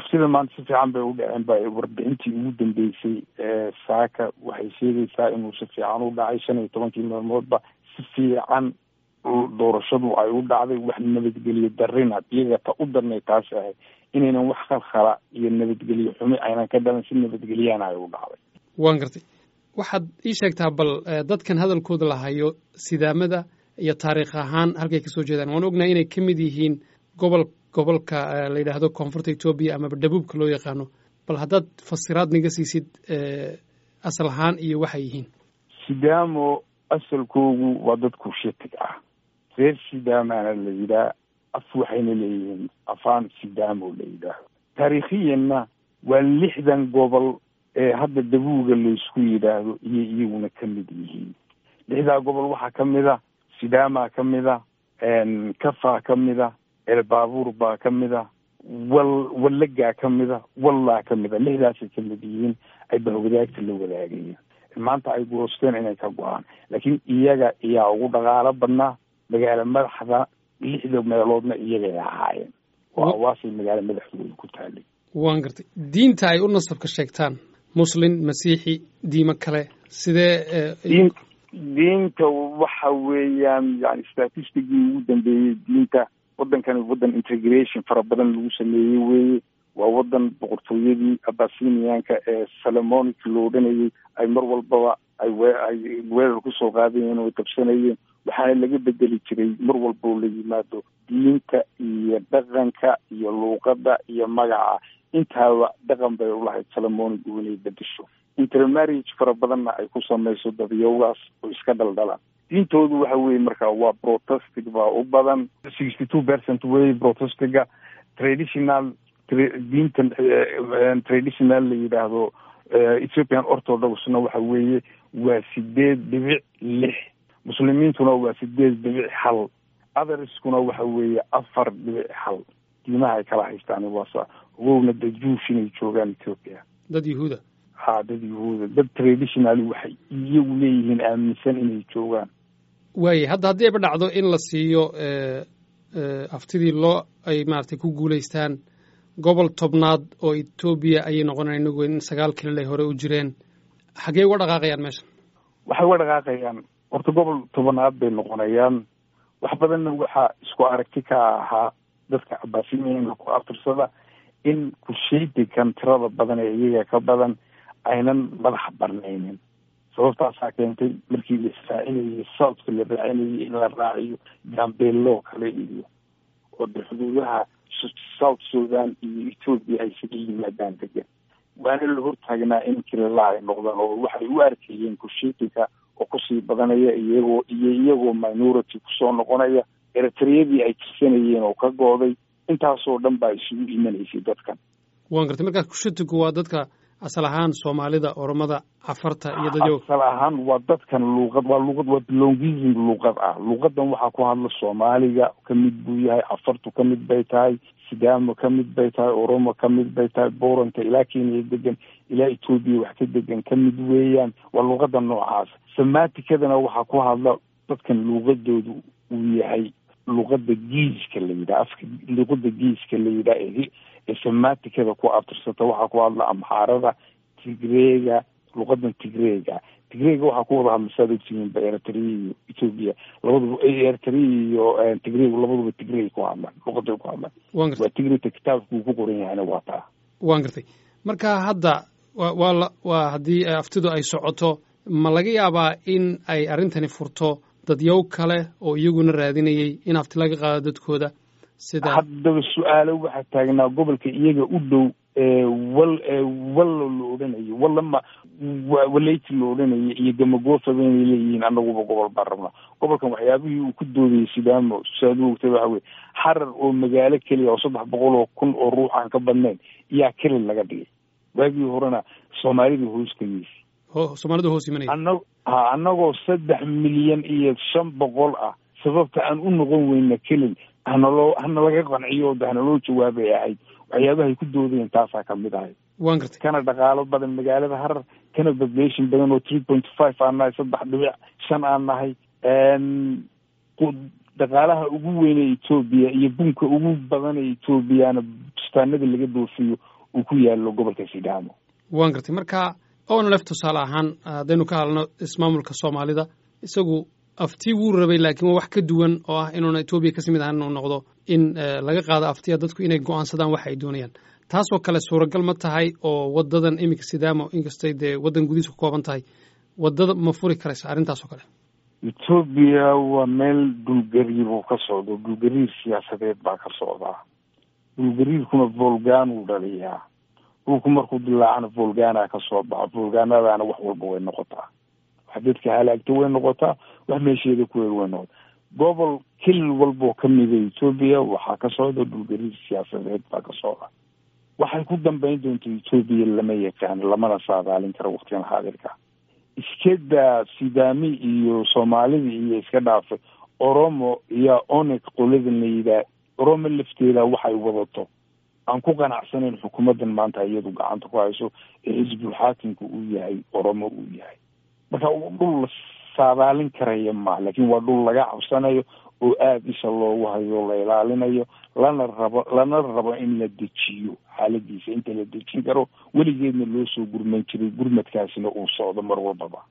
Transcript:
aftida maanta si fiican bay u dhaceen ba warbixintii ugu dambeysay saaka waxay sheegaysaa inuu si fiican u dhacay shan iyo tobankii maalmoodba si fiican doorashadu ay u dhacday wax nabadgelyo darina iyaga ta u darnay taasi ahay inaynan wax khalkhala iyo nabadgelyo xumi aynan ka dhalan si nabadgelyaana ay u dhacday waan gartay waxaad ii sheegtaa bal dadkan hadalkooda lahayo sidaamada iyo taariikh ahaan halkay kasoo jeedaan waan ognahay inay ka mid yihiin gobol gobolka la yidhaahdo koonfurta etoobiya amaba dhabuubka loo yaqaano bal haddaad fasiraad naga siisid asal ahaan iyo waxay yihiin sidaamo asalkoogu waa dad kushitig ah reer sidaamana la yidhaah af waxayna leeyihiin afaan sidaamo la yidhaaho taariikhiyanna waa lixdan gobol ee hadda dabuuga laysku yidhaahdo iyo iyaguna ka mid yihiin lixdaa gobol waxaa ka mid a sidaamaa ka mid a kafaa ka mid a elbaabuur baa ka mid a wal wallagaa ka mid a wallaa ka mid a lixdaasay ka mid yihiin ay bahwadaagta la wadaagayeen maanta ay goosteen inay ka go-aan laakiin iyaga iyaa ugu dhaqaalo badnaa magaalo madaxda lixda meeloodna iyagay ahaayeen waa awaasay magaalo madaxdooda ku taalay waan gartay diinta ay u nasabka sheegtaan muslin masiixi diimo kale sidee diin diinta waxa weeyaan yani statistigii ugu dambeeyey diinta waddankani waddan integration fara badan lagu sameeyey weeye waa waddan boqortooyadii abasiniyaanka ee salamonic lo odhanayay ay mar walbaba ay we ay weerar kusoo qaadayeen oo dabsanayeen waxaana laga bedeli jiray mar walba oo la yimaado diinta iyo dhaqanka iyo luuqadda iyo magaca intaaba dhaqan bay ulahayd salamonic inay bedesho intermarriage fara badanna ay ku samayso dadyowgaas oo iska dhaldhalaan diintoodu waxa weeye marka waa protestig baa u badan sixty two percent wey protestiga traditional diinta traditional la yidhaahdo ethiopian orthodoxna waxa weeye waa sideed dhibic lix muslimiintuna waa sideed dhibic hal otherskuna waxa weeye afar dhibic hal diimaha ay kala haystaan waasa ogowna dad juush inay joogaan ethiopia dad yahuuda ha dad yahuuda dad traditional waxay iyagu leeyihiin aaminsan inay joogaan waaye hadda haddii ayba dhacdo in la siiyo aftidii loo ay maaragtay ku guulaystaan gobol tobnaad oo etoobiya ayay noqonayan inagu in sagaal kilil ay hore u jireen xaggee uga dhaqaaqayaan meesha waxay uga dhaqaaqayaan horta gobol tobanaad bay noqonayaan wax badanna waxaa isku aragti ka ahaa dadka cabaasimiinka ku aftirsada in kusheydikan tirada badan ee iyaga ka badan aynan madax barnaynin sababtaasaa keentay markii la israacinayay southka la raacinayay in la raaciyo gambeeloo kale iyo oo de xuduudaha south sudan iyo ethoopia ay isaga yimaadaan degan waana la hortaagnaa in kilila ay noqdaan oo waxay u arkayeen kusheydiga oo kusii badanaya iyagoo iyo iyagoo minority kusoo noqonaya eritreyadii ay tirsanayeen oo ka gooday intaasoo dhan baa isugu imanaysay dadkan waan gartay markaas kushitigu waa dadka asal ahaan soomaalida oromada cafarta iyo dadyo asal ahaan waa dadkan luuqad waa luuqad waa belongism luuqad ah luuqadan waxaa ku hadla soomaaliga ka mid buu yahay cafartu ka mid bay tahay sidaamo ka mid bay tahay oromo ka mid bay tahay booranta ilaa kenya degan ilaa etoobiya wax ka degan ka mid weeyaan waa luuqada noocaas samatikadana waxaa ku hadla dadkan luuqadoodu uu yahay luuqada giiska la yidhaha afka luuqada giiska la yidhaha ee samatikada ku abtirsata waxaa ku hadla amxaarada tigreega luuqadan tigreega tigreega waxaa ku wada hadla saad ogtihiin ba eritrea iyo ethoopia labaduba eritrea iyo tigreeg labaduba tigrey ku hadlaan luuqaday ku hadlaan waan gartay waa tigreyta kitaabka uu ku qoran yahayna waa taa waan gartay marka hadda wa waa la waa haddii aftidu ay socoto ma laga yaabaa in ay arrintani furto dadyow kale oo iyaguna raadinayay in afti laga qaado dadkooda sida haddaba su-aalo waxaa taagnaa gobolka iyaga u dhow wal wallo la odhanayo wallama waleyti la odhanayo iyo gamagoofaba inay leeyihiin anaguba gobol baan rabnaa gobolkan waxyaabihii uu ku doodayay sidaamo saad u ogtay waxa weye xarar oo magaalo keliya oo saddex boqol oo kun oo ruux aan ka badnayn iyaa kelil laga dhigay waagii horena soomaalida hoos kageysa ho soomaalida hoos imanaya ana ha anagoo saddex milyan iyo shan boqol ah sababta aan u noqon weyna kelil hanaloo hana laga qanciyo de hanaloo jawaabay ahayd waxyaabahay ku doodayeen taasaa kamid ahayd waan gartay kana dhaqaalo badan magaalada harar kana population badan oo three point five aan nahay saddex dhibic shan aan nahay dhaqaalaha ugu weyn ee etoobiya iyo bunka ugu badan ee etoobiyana bustaanada laga doofiyo uu ku yaalo gobolka sidaamo waan gartay marka onlef tusaale ahaan haddaynu ka hadlno ismaamulka soomaalida isagu afti wuu rabay laakiin waa wax ka duwan oo ah inuuna etoobiya kasii mid ahaan inuu noqdo in laga qaado aftiya dadku inay go-aansadaan waxa ay doonayaan taasoo kale suuragal ma tahay oo wadadan iminka sidaamo inkastay dee waddan gudihiisa ku kooban tahay wadada ma furi karaysa arrintaas oo kale etoobiya waa meel dhulgariir uu ka socdo dhulgariir siyaasadeed baa ka socdaa dhulgariirkuna volgan uu dhaliyaa dhulku markuu dilaacana volgana ka soo baxa volganadana wax walba way noqotaa wax dadka halaagta way noqotaa wax meesheeda kuweed way noqotaa gobol kilil walboo kamida etoobiya waxaa ka socda dhulgariir siyaasadeed baa ka socda waxay ku dambeyn doonta etoobiya lama yaqaano lamana saadaalin karo waktigan xaadirka iskada sidaami iyo soomaalida iyo iska dhaafay oromo iyo onek qoladan la yidhaah oromo lafteeda waxay wadato aan ku qanacsanayn xukuumaddan maanta iyadu gacanta ku hayso ee xisbul xaakimka uu yahay oromo uu yahay marka dhul la saadaalin karaya ma laakiin waa dhul laga cabsanayo oo aada isha loogu hayo la ilaalinayo lana rabo lana rabo in la dejiyo xaaladiisa inta la dejin karo weligeedna loo soo gurman jiray gurmadkaasina uu socdo mar walbaba